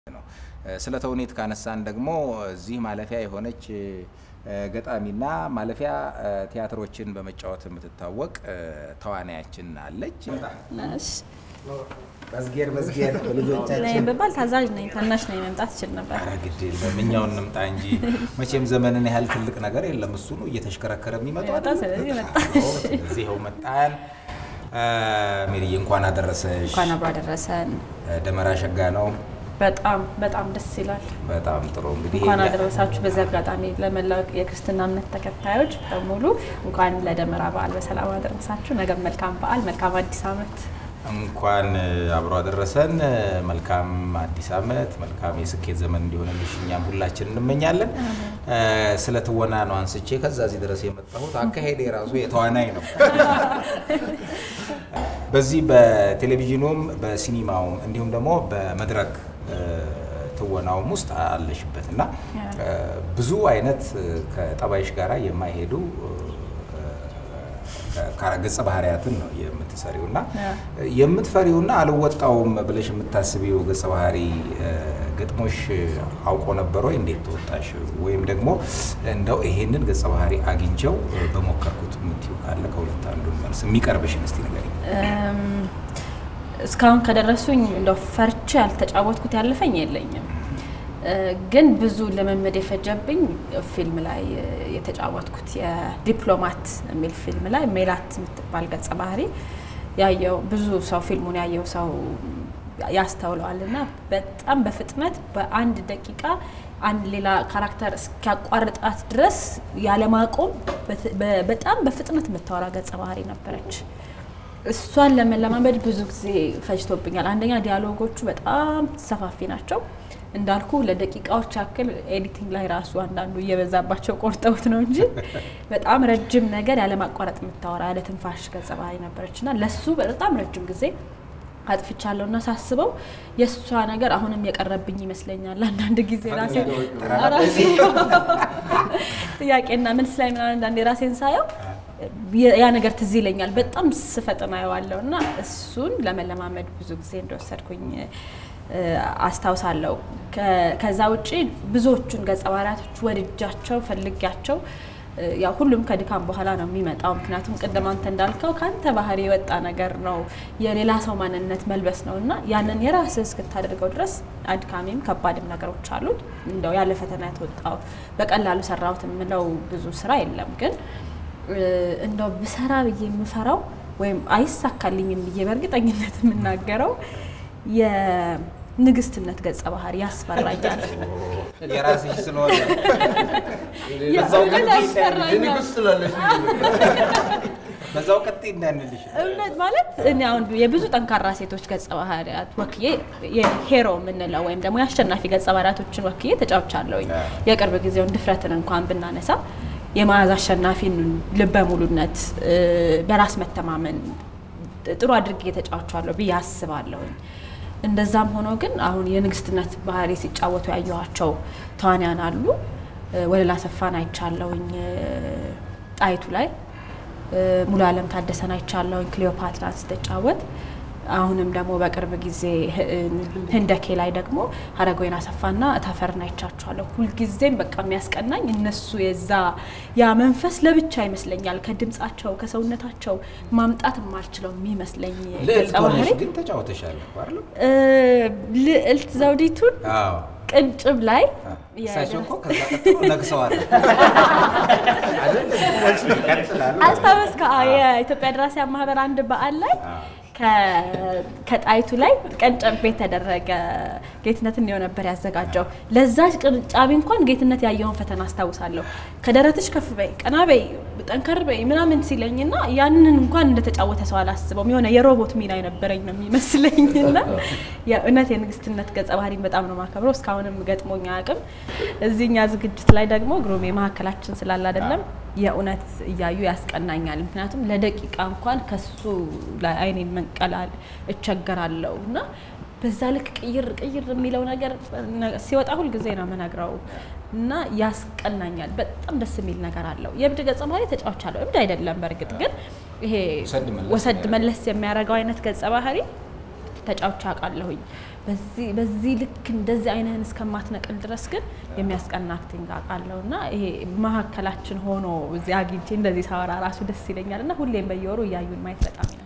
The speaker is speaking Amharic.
ስለ ተውኔት ካነሳን ደግሞ እዚህ ማለፊያ የሆነች ገጣሚና ማለፊያ ቲያትሮችን በመጫወት የምትታወቅ ተዋናያችን አለች። መዝጌር መዝጌር ልጆቻችን ብባል ታዛዥ ነኝ፣ ታናሽ ነኝ፣ መምጣት እችል ነበር። ኧረ ግድ የለም እኛውን እንምጣ እንጂ መቼም ዘመንን ያህል ትልቅ ነገር የለም። እሱ ነው እየተሽከረከረ የሚመጣው መጣ፣ አይደል? ስለዚህ መጣ። አዎ፣ ስለዚህ ይኸው መጣን። ሜሪዬ እንኳን አደረሰሽ። እንኳን አብሮ አደረሰን። ደመራ ሸጋ ነው። በጣም በጣም ደስ ይላል። በጣም ጥሩ እንግዲህ እንኳን ይሄ- አደረሳችሁ። በዚህ አጋጣሚ ለመላው የክርስትና እምነት ተከታዮች በሙሉ እንኳን ለደመራ በዓል በሰላም አደረሳችሁ። ነገ መልካም በዓል፣ መልካም አዲስ ዓመት። እንኳን አብሮ አደረሰን። መልካም አዲስ ዓመት፣ መልካም የስኬት ዘመን እንዲሆንልሽ እኛም ሁላችን እንመኛለን። ስለ ትወና ነው አንስቼ ከዛ እዚህ ድረስ የመጣሁት። አካሄድ የራሱ የተዋናይ ነው። በዚህ በቴሌቪዥኑም በሲኒማውም እንዲሁም ደግሞ በመድረክ እ፣ ትወናውም ውስጥ አለሽበት እና እ፣ ብዙ አይነት ከጠባይሽ ጋራ የማይሄዱ እ፣ ገጸ ባህሪያትን ነው የምትሰሪው እና የምትፈሪውና አልወጣውም ብለሽ የምታስቢው ገጸ ባህሪ እ፣ ገጥሞሽ አውቆ ነበር ወይ? እንዴት ተወጣሽ? ወይም ደግሞ እንደው ይሄንን ገጸ ባህሪ አግኝቸው እ፣ በሞከርኩት የምትይው ካለ ከሁለት አንዱን መልስ የሚቀርብሽን እስቲ ንገሪኝ። እም፣ እስካሁን ከደረሱኝ እንደው ፈርቼ ያልተጫወትኩት ያለፈኝ የለኝም። እ፣ ግን ብዙ ልምምድ የፈጀብኝ ፊልም ላይ እ፣ የተጫወትኩት የዲፕሎማት የሚል ፊልም ላይ ሜላት የምትባል ገጸ ባህሪ ያየው ብዙ ሰው ፊልሙን ያየው ሰው ያስተውለዋል እና በጣም በፍጥነት በአንድ ደቂቃ አንድ ሌላ ካራክተር እስኪያቋርጣት ድረስ ያለማቆም በት- በ- በጣም በፍጥነት የምታወራ ገጸ ባህሪ ነበረች። እሷን ለመለማመድ ብዙ ጊዜ ፈጅቶብኛል። አንደኛ ዲያሎጎቹ በጣም ሰፋፊ ናቸው እንዳልኩ ለደቂቃዎች ያክል ኤዲቲንግ ላይ ራሱ አንዳንዱ እየበዛባቸው ቆርጠውት ነው እንጂ በጣም ረጅም ነገር ያለማቋረጥ የምታወራ ያለ ትንፋሽ ገጸ ባህሪ ነበረች እና ለሱ በጣም ረጅም ጊዜ አጥፍቻለሁ እና ሳስበው የእሷ ነገር አሁንም የቀረብኝ ይመስለኛል። አንዳንድ ጊዜ ራሴ ራሴ ጥያቄና መልስ ላይ ምናምን አንዳንዴ ራሴን ሳየው የ- ያ ነገር ትዝ ይለኛል። በጣም ስፈጥን አየዋለሁ እና እሱን ለመለማመድ ብዙ ጊዜ እንደወሰድኩኝ እ፣ አስታውሳለሁ። ከ- ከዛ ውጪ ብዙዎቹን ገጸ ባህሪያቶች ወድጃቸው ፈልጊያቸው እ፣ ያው ሁሉም ከድካም በኋላ ነው የሚመጣው። ምክንያቱም ቅድም አንተ እንዳልከው ከአንተ ባህሪ የወጣ ነገር ነው፣ የሌላ ሰው ማንነት መልበስ ነው እና ያንን የራስህ እስክታደርገው ድረስ አድካሚም ከባድም ነገሮች አሉት። እንደው ያለ ፈተና የተወጣው በቀላሉ ሰራሁት የምለው ብዙ ስራ የለም ግን እ፣ እንደው ብሰራ ብዬ የምፈራው ወይም አይሳካልኝም ብዬ በእርግጠኝነት የምናገረው የንግስትነት ገጸ ባህሪ ያስፈራኛል። የራስሽ ስለሆነ በዛው ቀጥይ ያስፈራኛል። ንጉስ ትላለች። በዛው ቀጥይ እንዳንልሽ እውነት ማለት እኔ አሁን የብዙ ጠንካራ ሴቶች ገጸ ባህሪያት ወክዬ የሄሮ የምንለው ወይም ደግሞ የአሸናፊ ገጸ ባህሪያቶችን ወክዬ ተጫውቻለሁኝ። የቅርብ ጊዜውን ድፍረትን እንኳን ብናነሳ የመዓዝ አሸናፊን ልበ ሙሉነት፣ እ፣ በራስ መተማመን ጥሩ አድርጌ ተጫውቻለሁ ብዬ አስባለሁኝ። እንደዛም ሆኖ ግን አሁን የንግስትነት ባህሪ ሲጫወቱ ያየኋቸው ተዋንያን አሉ። እ፣ ወለላ ሰፋን አይቻለሁኝ እ፣ ጣይቱ ላይ እ፣ ሙሉ አለም ታደሰን አይቻለሁኝ ክሊዮፓትራን ስትጫወት። አሁንም ደግሞ በቅርብ ጊዜ ህ- ህንደኬ ላይ ደግሞ ሀረጎይን አሰፋና እታፈርን አይቻቸዋለሁ። ሁልጊዜም በቃ የሚያስቀናኝ እነሱ የዛ ያ መንፈስ ለብቻ ይመስለኛል ከድምጻቸው ከሰውነታቸው ማምጣት የማልችለው የሚመስለኝ ልዕልት ገጸ ባህሪ ሆነሽ ግን ተጫውተሻል እኮ አይደል? እ፣ ልዕልት ዘውዲቱን አዎ። ቅንጭብ ላይ እሳቸው እኮ ከዛ ቀጥሎ ነግሰዋል። አይደል? ይቀጥላሉ። አስታወስከ? አዎ፣ የኢትዮጵያ ደራሲያን ማህበር አንድ በዓል ላይ ከ- ከጣይቱ ላይ ቀንጨቤ የተደረገ ጌትነት እንየው ነበር ያዘጋጀው። ለዛች ቅንጫቢ እንኳን ጌትነት ያየውን ፈተና አስታውሳለሁ። ከደረትሽ ከፍ በይ፣ ቀና በይ፣ ጠንከር በይ ምናምን ሲለኝና ያንን እንኳን እንደተጫወተ ሰው አላስበውም። የሆነ የሮቦት ሚና የነበረኝ ነው የሚመስለኝና የእውነት የንግስትነት ገጸ ባህሪን በጣም ነው ማከብረው። እስካሁንም ገጥሞኝ አያውቅም። እዚህኛ ዝግጅት ላይ ደግሞ ግሩሜ መካከላችን ስላለ አይደለም የእውነት እያዩ ያስቀናኛል። ምክንያቱም ለደቂቃ እንኳን ከሱ ላይ አይኔን መንቀላል እቸገራለሁ እና በዛ ልክ ቅይር ቅይር የሚለው ነገር ሲወጣ ሁል ጊዜ ነው የምነግረው እና ያስቀናኛል። በጣም ደስ የሚል ነገር አለው። የእብድ ገጸ ባህሪ ተጫውቻለሁ። እብድ አይደለም በእርግጥ ግን ይሄ ወሰድ መለስ ወሰድ መለስ የሚያደርገው አይነት ገጸ ባህሪ ተጫውቻ አውቃለሁኝ። በዚህ ልክ እንደዚህ አይነህን እስከማትነቅል ድረስ ግን የሚያስቀና አክቲንግ አውቃለሁ እና ይሄ መሀከላችን ሆኖ እዚህ አግኝቼ እንደዚህ ሳወራ ራሱ ደስ ይለኛል እና ሁሌም በየወሩ እያዩን ማየት በጣም